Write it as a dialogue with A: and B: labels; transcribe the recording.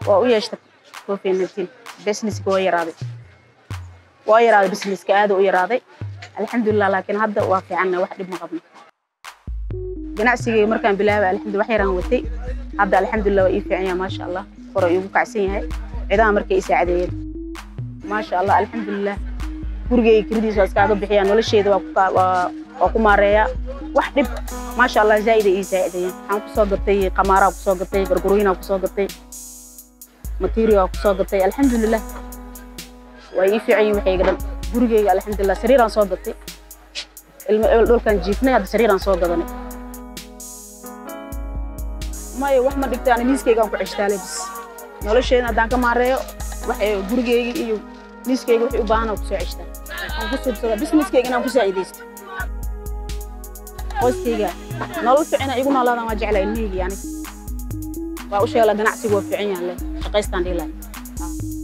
A: waa u yeeshta covid nineteen businesska waa yaraaday waa yaraaday businesska aad u yaraaday alxamdulilah laakiin hadda waa fiicanna wax dhib ma qabno ganacsigayga markaan bilaabay alxamdulillah wax yaraan watay hadda alxamdulilah waa ii fiican yahay maasha allah koro iigu kacsan yahay cidaha markay i saacadeeyeen maasha allah alxamdulilah gurigayga kiradiisa waa iskaaga bixiyaa nolosheeda waa ku maareeyaa wax dhib maasha allah zaa'id ay ii saacideeyeen waxaan kusoo gatay qamaaraa kusoo gatay gargarooyinaa kusoo gatay material kusoo gatay alxamdulilah waa ii fiican yihin waxayga dhan gurigayga alxamdulilah sariiraan soo gatay ilmo ebel dhulkaan jiifnay hadda sariiraan soo gadanay maya wax ma dhigta ani miiskaygaan ku ceshtaalay bis nolosheeda haddaan ka maareeyo waxay gurigayga iyo miiskayga wixii u baahan aan kusoo ceshtaa aan ku subsada businesskayga inaan ku saacidaysto qoyskayga nolol fiicina igu noolaadaan waa jeclaa ilmahayga yani waa u sheegla ganacsigu waa fiican yahan le shaqaystaan dhihi lahay